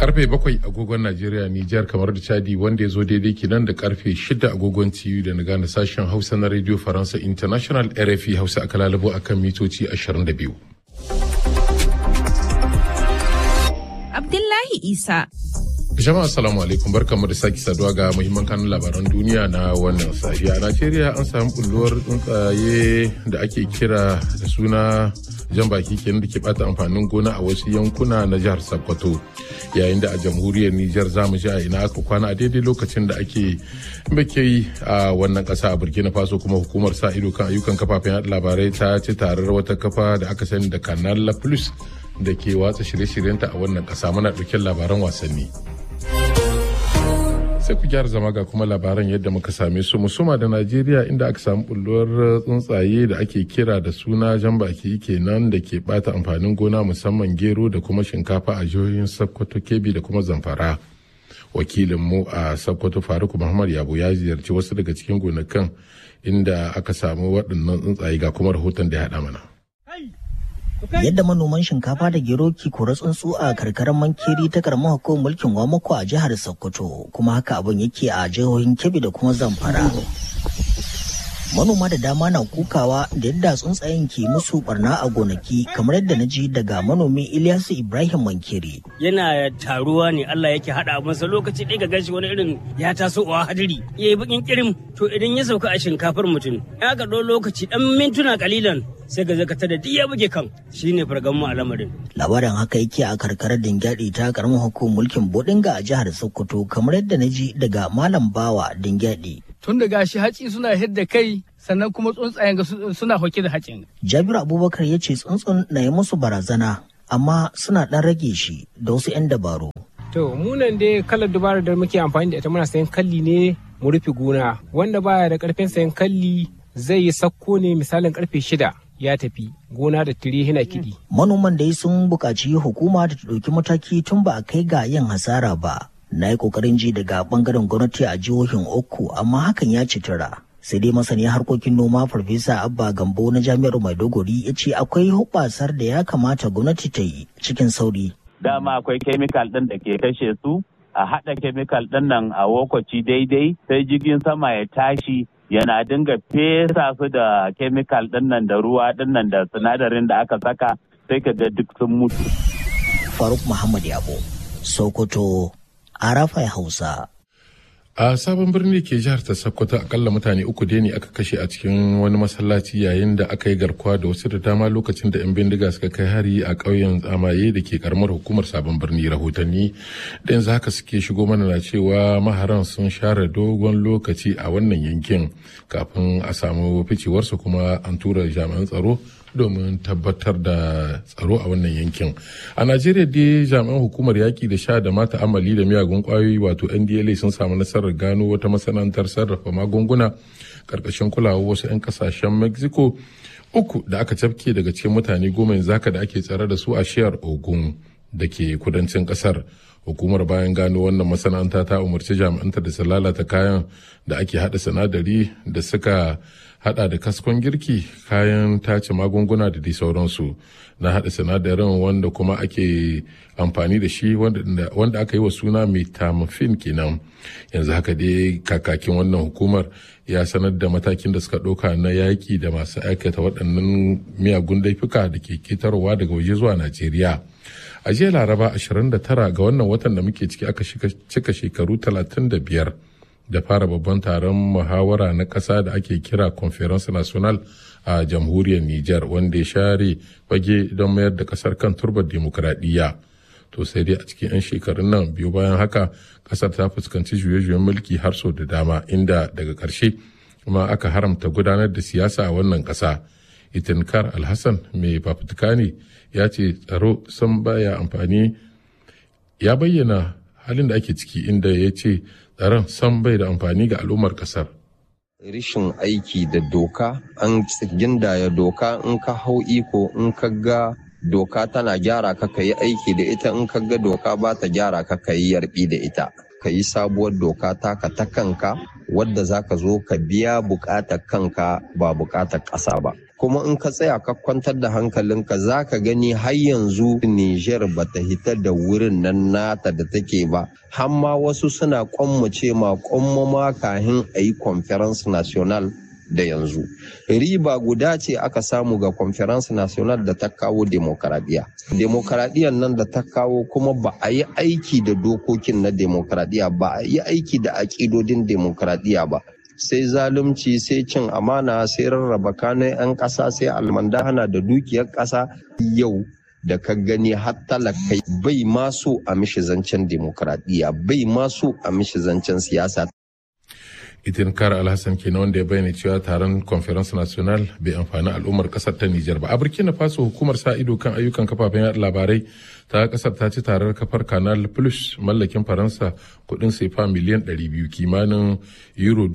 karfe bakwai agogon Najeriya Nijar kamar da Chadi wanda ya zo daidai kenan da karfe shida agogon TU da na gane sashen Hausa na Radio Faransa International RFI Hausa aka lalabo akan mitoci 22. Abdullahi Isa. Jama'a assalamu alaikum barkamu da sake saduwa ga muhimman kanun labaran duniya na wannan safiya. A Najeriya an samu bulluwar tsuntsaye da ake kira da suna jan baki kenan da ke bata amfanin gona a wasu yankuna na jihar Sokoto. Yayin da a jamhuriyar Nijar za mu ji a ina aka kwana a daidai lokacin da ake yi a wannan kasa a Burkina Faso kuma hukumar sa ido kan ayyukan kafafen yaɗa labarai ta ci tarar wata kafa da aka sani da Canal Plus da ke watsa shirye-shiryenta a wannan kasa muna ɗauke labaran wasanni. sai ku gyara zama ga kuma labaran yadda muka same su musuma da najeriya inda aka samu bulluwar tsuntsaye da ake kira da suna jan baki kenan da ke bata amfanin gona musamman gero da kuma shinkafa a jihohin sokoto kebbi da kuma zamfara wakilin mu a sokoto faruk muhammad yabo ya ziyarci wasu daga cikin gonakan inda aka samu waɗannan tsuntsaye ga kuma rahoton da ya haɗa mana yadda manoman shinkafa da gero ke kora tsuntsu a karkarar mankeri ta karamar hukumar mulkin wamako a jihar sokoto kuma haka abin yake a jihohin kebbi da kuma zamfara manoma da dama na kukawa da yadda tsuntsayen ke musu barna a gonaki kamar yadda na ji daga manomi ilyasu ibrahim mankeri yana taruwa ne allah yake hada masa lokaci ɗaya ga gashi wani irin ya taso a hadiri ya yi bakin kirim to idan ya sauka a shinkafar mutum ya ga ɗau lokaci ɗan mintuna kalilan sai ga zakata da ya buge kan shine fargan mu a lamarin. Labarin haka yake a karkarar Dingyadi ta karamar hukumar mulkin Bodinga a jihar Sokoto kamar yadda na ji daga Malam Bawa Dingyadi. Tun da gashi haci suna hidda kai sannan kuma tsuntsayen suna hoke da hacin. Jabiru Abubakar ya ce tsuntsun na yi musu barazana amma suna ɗan rage shi da wasu 'yan dabaru. To munan dai kalar dubarar da muke amfani da ita muna sayan kalli ne mu rufe gona wanda baya da karfin sayan kalli zai yi sakko ne misalin karfe shida ya tafi gona da tire hina kiɗi. Manoman dai sun buƙaci hukuma da ta ɗauki mataki tun ba a kai ga yin hasara ba. Na yi ƙoƙarin ji daga ɓangaren gwamnati a jihohin uku amma hakan ya ci tura. Sai dai masani harkokin noma Farfesa Abba Gambo na Jami'ar Maiduguri ya ce akwai hubbasar da ya kamata gwamnati ta yi cikin sauri. Dama akwai kemikal ɗin da ke kashe su a haɗa kemikal ɗin nan a lokaci daidai sai jirgin sama ya tashi yana dinga fesa su da kemikal dinnan da ruwa dinnan da sinadarin da aka saka sai ka ga duk sun mutu. Faruk Muhammad Yabo, Sokoto, Arafai Hausa. a sabon birni ke jihar ta sokoto akalla mutane uku dai ne aka kashe a cikin wani masallaci yayin da aka yi garkuwa da wasu da dama lokacin da 'yan bindiga suka kai hari a ƙauyen tsamaye da ke karamar hukumar sabon birni rahotanni da yanzu haka suke shigo mana na cewa maharan sun share dogon lokaci a wannan yankin kafin a samu ficewarsu kuma an tura jami'an tsaro domin tabbatar da tsaro a wannan yankin a najeriya dai jami'an hukumar yaƙi da sha da mata amali da miyagun ƙwayoyi wato ndla sun samu nasarar gano wata masana'antar sarrafa magunguna ƙarƙashin kulawa wasu 'yan ƙasashen mexico uku da aka cafke daga cikin mutane goma yanzu haka da ake tsare da su a shiyar ogun da ke kudancin ƙasar hukumar bayan gano wannan masana'anta ta umarci jami'anta da su lalata kayan da ake hada sinadari da suka hada da kaskon girki kayan tace magunguna da dai sauransu na hada sinadarin wanda kuma ake amfani da shi wanda aka yi wa suna metamorphin kenan yanzu haka dai kakakin wannan hukumar ya sanar da matakin da suka ɗauka na yaƙi da masu aikata waɗannan miyagun laifuka da ke ketarwa daga waje zuwa najeriya a jiya laraba 29 ga wannan watan da muke ciki aka cika shekaru 35 da fara babban taron muhawara na ƙasa da ake kira conference national a jamhuriyar niger wanda ya share fage don mayar da ƙasar kan turbar demokuraɗiyya to sai dai a cikin 'yan shekarun nan biyu bayan haka ƙasar ta fuskanci juye-juyen mulki har sau da dama inda daga ƙarshe kuma aka haramta gudanar da siyasa a wannan ƙasa itinkar alhassan mai fafutuka ne ya ce tsaro sun baya amfani ya bayyana halin da ake ciki inda ya ce tsaron san bai da amfani ga al'ummar kasar. Rishin aiki da doka an gindaya doka in ka hau iko in ka ga doka tana gyara ka ka yi aiki da ita in ka ga doka ba ta gyara ka ka yi yarbi da ita. Ka yi sabuwar doka taka ta kanka wadda za ka zo ka biya bukatar kanka ba bukatar ƙasa ba. kuma in ka tsaya ka kwantar da hankalinka za ka gani har yanzu Nijar ba ta hita da wurin nan nata da take ba har ma wasu suna kwammace ma kwammama kahin a yi conference national da yanzu riba guda ce aka samu ga conference national da ta kawo demokaradiyya demokaradiyyar nan da ta kawo kuma ba a yi aiki da dokokin na demokaradiyya ba a yi aiki da aƙidodin demokaradiyya ba sai zalunci sai cin amana sai rarraba kanun 'yan ƙasa sai almandahana da dukiyar ƙasa yau da ka gani har talakai bai maso a mishi zancen demokaradiyya bai maso a mishi zancen siyasa itin kara alhassan kenan wanda ya bayyana cewa taron conference national bai amfani al'ummar kasar ta nijar ba a burkina faso hukumar sa ido kan ayyukan kafafen yada labarai ta kasar ta ci tarar kafar canal plus mallakin faransa kudin sefa miliyan 200 kimanin euro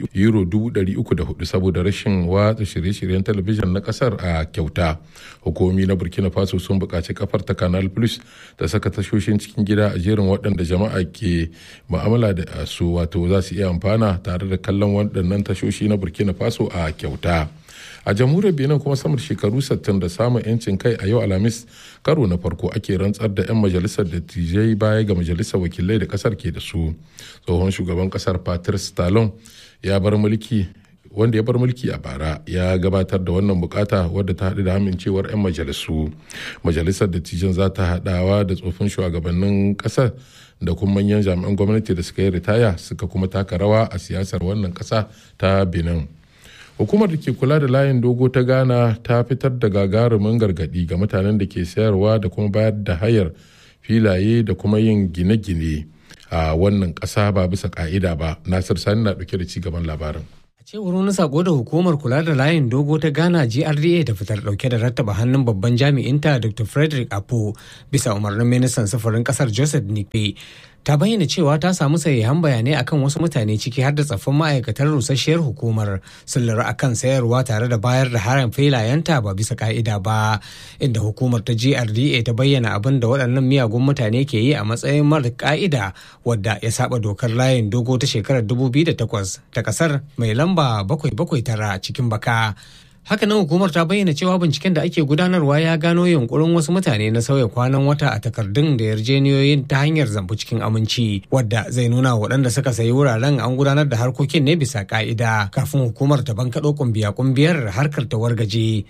304 saboda rashin watsa shirye-shiryen talabijin na kasar a kyauta hukumomi na burkina faso sun buƙaci kafar ta canal plus ta saka tashoshin cikin gida a jerin waɗanda jama'a ke ma'amala da su wato za su iya amfana tare da kallon waɗannan tashoshi na burkina faso a kyauta a jamhuriyar benin kuma sama da shekaru 60 da samun yancin kai a yau alhamis karo na farko ake rantsar da 'yan majalisar dattijai baya ga majalisar wakilai da kasar ke da su tsohon shugaban kasar patrice talon ya bar mulki wanda ya bar mulki a bara ya gabatar da wannan bukata wadda ta haɗu da amincewar 'yan majalisu majalisar dattijan za ta haɗawa da tsofin shugabannin ƙasar da kuma manyan jami'an gwamnati da suka yi ritaya suka kuma taka rawa a siyasar wannan ƙasa ta benin hukumar da ke kula da layin dogo ta ghana ta fitar da gagarumin gargadi ga mutanen da ke sayarwa da kuma bayar da hayar filaye da kuma yin gine-gine a wannan ƙasa ba bisa ka'ida ba nasir sani na ɗauke da ci gaban labarin cewar wani sako da hukumar kula da layin dogo ta ghana grda ta fitar dauke da rattaba hannun babban jami'inta dr frederick apo bisa umarnin ministan sufurin kasar joseph nikpe ta bayyana cewa ta samu sahihan bayanai akan wasu mutane ciki har da tsaffin ma'aikatar rusasshiyar hukumar sun lura akan sayarwa tare da bayar da haram filayenta ba bisa ka'ida ba inda hukumar ta grda ta bayyana abin da waɗannan miyagun mutane ke yi a matsayin mara ka'ida wadda ya saba dokar layin dogo ta shekarar 2008 ta kasar mai lamba 779 cikin baka hakanan hukumar ta bayyana cewa binciken da ake gudanarwa ya gano yunkurin wasu mutane na sauya kwanan wata a takardun da yarjeniyoyin ta hanyar zambu cikin aminci wadda zai nuna waɗanda suka sayi wuraren an gudanar da harkokin ne bisa ka'ida kafin hukumar ta bankaɗo kumbiya kumbiyar harkar ta wargaje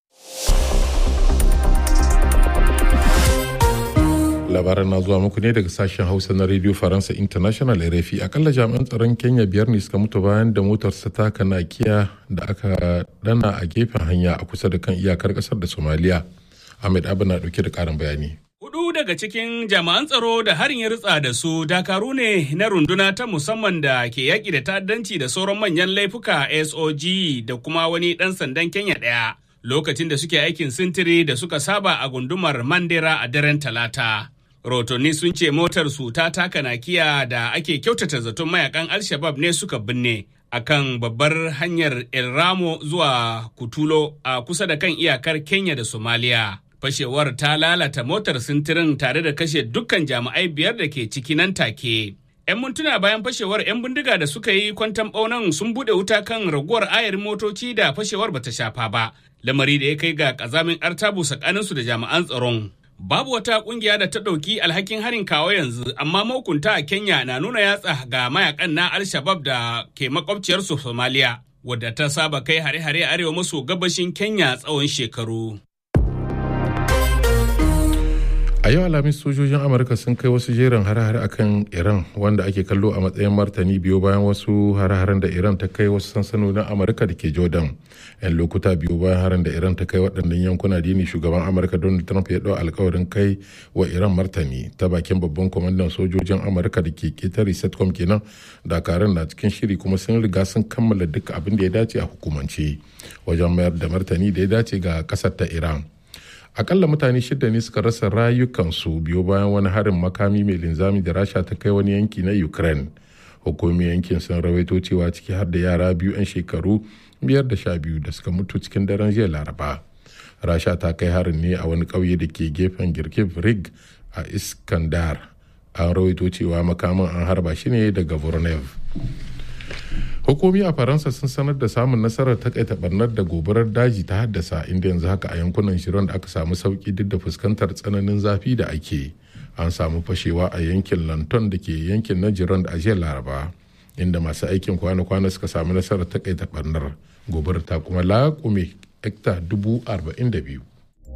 labaran na zuwa muku ne daga sashen hausa na radio faransa international rfi akalla jami'an tsaron kenya biyar ne suka mutu bayan da motarsa ta kanakiya da aka dana a gefen hanya a kusa da kan iyakar kasar da somaliya ahmed abu na dauke da karin bayani Hudu daga cikin jami'an tsaro da harin ya ritsa da su dakaru ne na runduna ta musamman da ke yaƙi da ta'addanci da sauran manyan laifuka SOG da kuma wani ɗan sandan Kenya ɗaya lokacin da suke aikin sintiri da suka saba a gundumar Mandera a daren Talata. Rotonni sun ce motar su ta taka nakiya da ake kyautata zaton mayakan Al-Shabab ne suka binne a kan babbar hanyar El Ramo zuwa Kutulo a kusa da kan iyakar Kenya da Somalia. Fashewar ta lalata motar sintirin tare da kashe dukkan jami'ai biyar da ke ciki nan take. 'Yan mintuna bayan fashewar 'yan bindiga da suka yi kwantan ɓaunan sun buɗe wuta kan raguwar ayarin motoci da fashewar bata shafa ba, lamari da ya kai ga ƙazamin artabu tsakaninsu da jami'an tsaron. Babu wata kungiya da ta ɗauki alhakin harin kawo yanzu, amma mahukunta a Kenya na nuna yatsa ga mayakan na Al-Shabab da ke makwabciyarsu Somalia, wadda ta saba kai hare-hare arewa maso gabashin Kenya tsawon shekaru. a yau alhamis sojojin amurka sun kai wasu jerin hare-hare a kan iran wanda ake kallo a matsayin martani biyu bayan wasu hare-haren da iran ta kai wasu sansanonin amurka da ke jordan yan lokuta biyu bayan harin da iran ta kai waɗannan yankuna dini shugaban amurka donald trump ya ɗau alkawarin kai wa iran martani ta bakin babban kwamandan sojojin amurka da ke ketare setcom kenan dakarun na cikin shiri kuma sun riga sun kammala duk abin da ya dace a hukumance wajen mayar da martani da ya dace ga ƙasar ta iran akalla mutane shida ne suka rasa rayukansu biyo bayan wani harin makami mai linzami da rasha ta kai wani yanki na ukraine hukumomin yankin sun rawaito cewa ciki har da yara biyu 'yan shekaru biyar da sha biyu da suka mutu cikin daren jiya laraba rasha ta kai harin ne a wani ƙauye da ke gefen girkiv rig a iskandar an rawaito cewa makamin an harba shi ne daga vornev hukumi a faransa sun sanar da samun nasarar takaita barnar da gobarar daji ta haddasa inda yanzu haka a yankunan shirin da aka samu sauki duk da fuskantar tsananin zafi da ake an samu fashewa a yankin lanton da ke yankin na jiran da ajiyar laraba inda masu aikin kwana-kwana suka samu nasarar takaita barnar gobarar ta kuma laƙume hekta dubu arba'in da biyu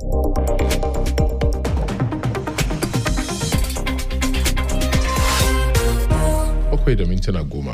bakwai da mintuna goma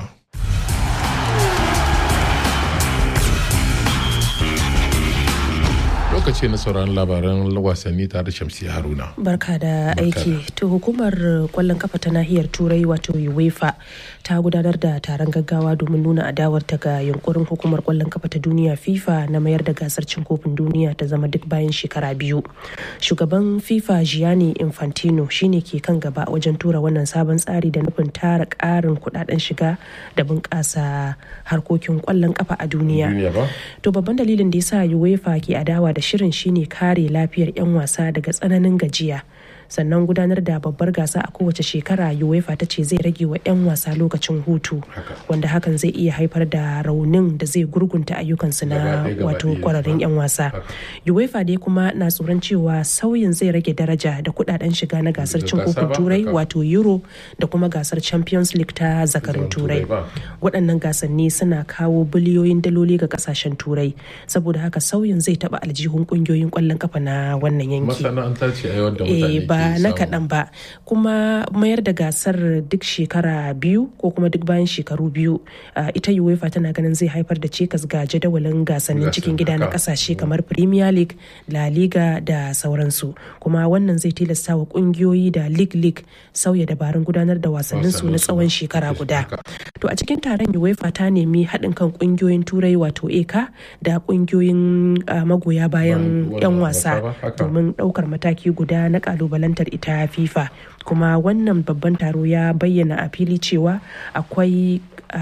lokaci na sauran labaran wasanni tare da shamsi haruna barka da aiki to hukumar kwallon kafa ta nahiyar turai wato uefa ta gudanar da taron gaggawa domin nuna adawarta ga yunkurin hukumar kwallon kafa ta duniya fifa na mayar da gasar cin kofin duniya ta zama duk bayan shekara biyu shugaban fifa gianni infantino shine ke kan gaba wajen tura wannan sabon tsari da nufin tara karin kudaden shiga da bunƙasa harkokin kwallon kafa a duniya to babban dalilin da yasa uefa ke adawa da shirin shine kare lafiyar 'yan wasa daga tsananin gajiya sannan gudanar da babbar gasa a kowace shekara uefa ta ce zai rage wa 'yan wasa lokacin hutu wanda hakan zai iya haifar da raunin da zai gurgunta ayyukansu na wato kwararrun 'yan wasa uefa dai kuma na tsoron cewa sauyin zai rage daraja da kudaden shiga na gasar cin kofin turai wato euro da kuma gasar champions league ta zakarin turai waɗannan gasanni suna kawo biliyoyin daloli ga kasashen turai saboda haka sauyin zai taɓa aljihun ƙungiyoyin ƙwallon kafa na wannan yanki masana'anta ce a da mutane ba na kaɗan ba kuma mayar da gasar duk shekara biyu ko kuma duk bayan shekaru biyu ita uefa tana ganin zai haifar da cikas ga jadawalin gasannin cikin gida na kasashe kamar premier league la liga da sauransu kuma wannan zai tilasta wa kungiyoyi da league league sauya dabarun gudanar da wasannin su na tsawon shekara guda to a cikin taron uefa ta nemi haɗin kan kungiyoyin turai wato eka da kungiyoyin magoya bayan 'yan wasa domin ɗaukar mataki guda na kalubalen kalubalantar ita fifa kuma wannan babban taro ya bayyana a fili cewa akwai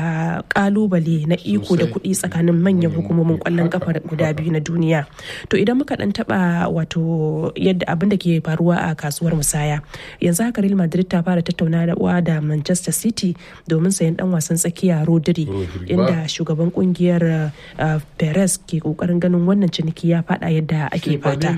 kalubale na iko da kuɗi tsakanin manyan hukumomin kwallon kafa guda biyu na duniya to idan muka dan taba wato yadda abin da ke faruwa a kasuwar musaya yanzu haka real madrid ta fara tattaunawa da manchester city domin sayan dan wasan tsakiya rodri inda shugaban kungiyar perez ke kokarin ganin wannan ciniki ya fada yadda ake fata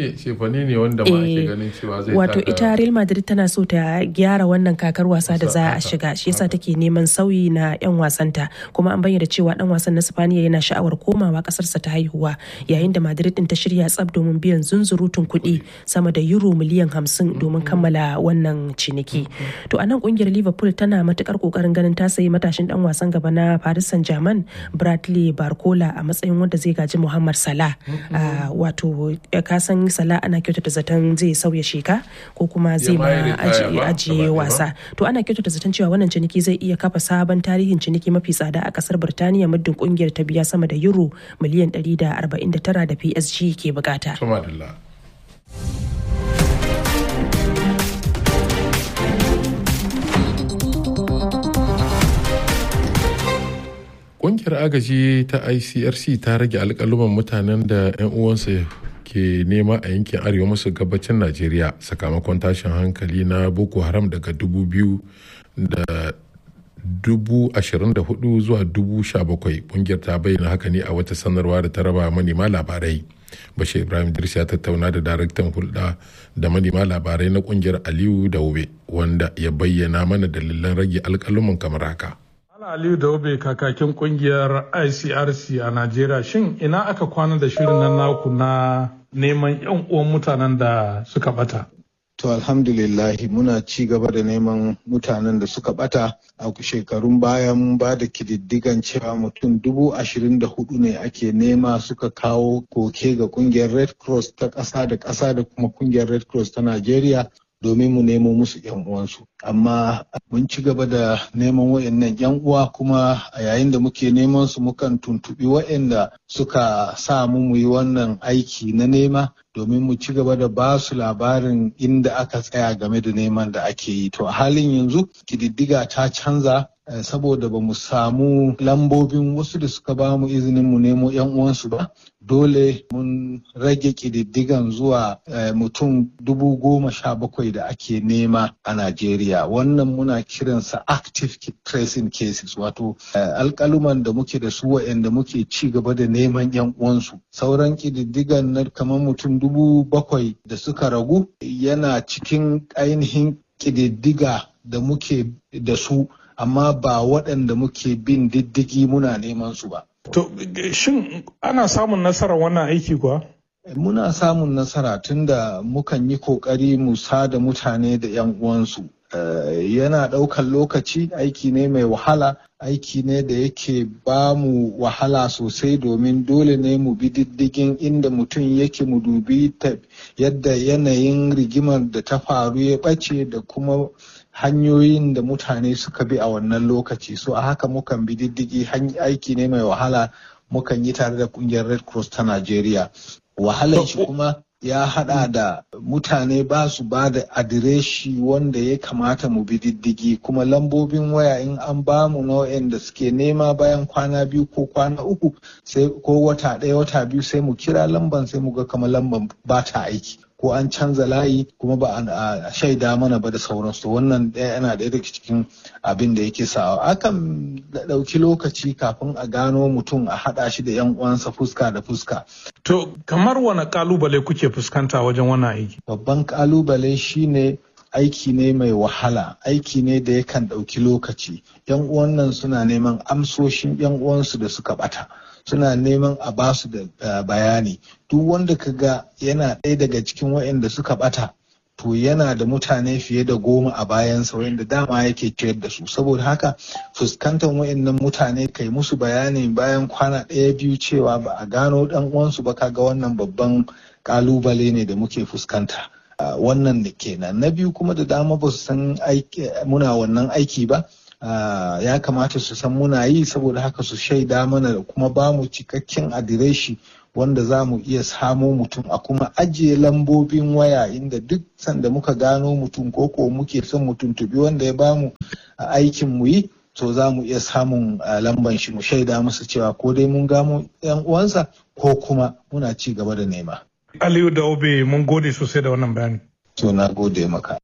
wato ita real madrid tana so ta gyara wannan kakar wasa da za a shiga shi yasa take neman sauyi na 'yan wasanta kuma an bayyana cewa dan wasan na Spaniya yana sha'awar komawa kasarsa ta haihuwa yayin da Madrid din ta shirya tsab domin biyan zunzurutun kuɗi sama da euro miliyan hamsin domin kammala wannan ciniki. To a nan kungiyar Liverpool tana matukar kokarin ganin ta sayi matashin dan wasan gaba na Paris Saint-Germain Bradley Barcola a matsayin wanda zai gaji Muhammad Salah. Wato ka san Salah ana kyautata zaton zai sauya sheka ko kuma zai ma ajiye wasa. To ana kyautata zaton cewa wannan ciniki zai iya kafa sabon tarihin ciniki mafi tsada a kasar Birtaniya muddin kungiyar ta biya sama da euro miliyan 149 da PSG ke bukata. Ƙungiyar agaji ta ICRC ta rage alƙaluman mutanen da 'yan uwansa ke nema a yankin arewa maso gabacin Najeriya sakamakon tashin hankali na Boko Haram daga dubu biyu da dubu ashirin da hudu zuwa dubu sha bakwai kungiyar ta bayyana haka ne a wata sanarwa da ta raba manema labarai bashir ibrahim dirsi ya tattauna da daraktan hulɗa da manema labarai na kungiyar aliyu daube wanda ya bayyana mana dalilan rage alƙaluman kamar haka aliyu daube kakakin kungiyar icrc a najeriya shin ina aka kwana da shirin nan naku na neman yan uwan mutanen da suka bata To alhamdulillahi muna ci gaba da neman mutanen da suka bata a shekarun baya mun ba da kididdigan cewa mutum dubu ashirin da hudu ne ake nema suka kawo koke ga kungiyar Red Cross ta ƙasa da ƙasa da kuma kungiyar Red Cross ta Najeriya domin mu nemo musu yan uwansu. Amma mun ci gaba da neman wayannan yan uwa kuma a yayin da muke neman su mukan tuntubi wayanda suka sa mu mu yi wannan aiki na nema domin mu ci gaba da ba su labarin inda aka tsaya game da neman da ake yi. To a halin yanzu kididdiga ta canza saboda ba mu samu lambobin wasu da suka ba mu izinin mu nemo 'yan uwansu ba dole mun rage ƙididdigan zuwa mutum dubu goma sha bakwai da ake nema a Najeriya wannan muna kiransa active tracing cases wato alƙaluman da muke da su waɗanda muke ci gaba da neman 'yan uwansu sauran ƙididdigan na kamar mutum dubu bakwai da suka ragu yana cikin ainihin ƙididdiga da muke da su amma ba waɗanda muke bin diddigi muna neman su ba. To, shin ana samun nasarar wannan aiki kuwa? Muna samun nasara tunda mukan yi ƙoƙari mu sada mutane da 'yan uwansu. yana ɗaukar lokaci aiki ne mai wahala aiki ne da yake ba mu wahala sosai domin dole ne mu bi diddigin inda mutum yake mu dubi yadda yanayin rigimar da ta faru ya ɓace da kuma hanyoyin da mutane suka bi a wannan lokaci so a haka mukan bi diddigi aiki ne mai wahala mukan yi tare da kungiyar red cross ta najeriya wahalar shi kuma ya hada da mutane ba su ba da adireshi wanda ya kamata mu bi diddigi kuma lambobin waya in an ba mu nau'in da suke nema bayan kwana biyu ko kwana uku sai ko wata ɗaya wata biyu sai mu kira lamban sai mu ga kamar lamban ba ta aiki ko an canza layi kuma ba a shaida mana ba da sauransu wannan ɗaya yana ɗaya daga cikin abin da yake sawa akan ɗauki lokaci kafin a gano mutum a haɗa shi da yan uwansa fuska da fuska to kamar wani kalubale kuke fuskanta wajen wannan aiki babban kalubale shine aiki ne mai wahala aiki ne da yakan ɗauki lokaci yan uwan nan suna neman amsoshin yan uwansu da suka ɓata suna neman a basu da bayani duk wanda ka ga yana ɗaya daga cikin waɗanda suka ɓata to yana da mutane fiye da goma a bayansa wanda dama yake ciyar da su saboda haka fuskantar waɗannan mutane kai musu bayani bayan kwana ɗaya biyu cewa ba a gano ɗan uwansu ba kaga wannan babban ƙalubale ne da muke fuskanta wannan da kenan na biyu kuma da dama ba su san muna wannan aiki ba Uh, ya kamata su san muna yi saboda haka su shaida mana da kuma ba mu cikakken adireshi wanda za mu iya samo mutum a kuma ajiye lambobin waya inda duk sanda muka gano mutum ko ko muke son mutum tubi wanda ya bamu uh, aikin mu yi to za mu iya samun uh, lamban shi mu shaida masa cewa ko dai mun gamo yan uwansa ko kuma muna ci gaba da nema. Aliyu da Obe mun gode sosai da wannan bayani. To na gode maka.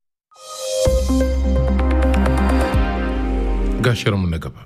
ga shirinmu na gaba.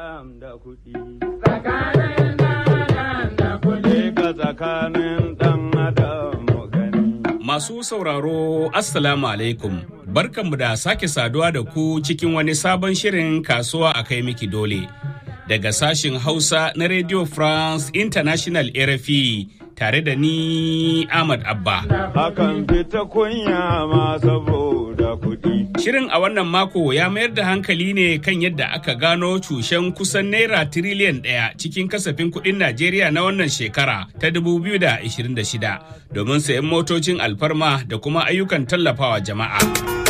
Masu sauraro Assalamu alaikum. Barkanmu da sake saduwa da ku cikin wani sabon shirin kasuwa a kai miki dole. Daga sashin Hausa na Radio France International RFI tare da ni Ahmad Abba. Hakan fita kunya ma saboda kuɗi. Shirin a wannan mako ya mayar da hankali ne kan yadda aka gano cushen kusan naira tiriliyan ɗaya cikin kasafin kuɗin Najeriya na wannan shekara ta 2026 domin sayan motocin alfarma da kuma ayyukan tallafawa jama'a.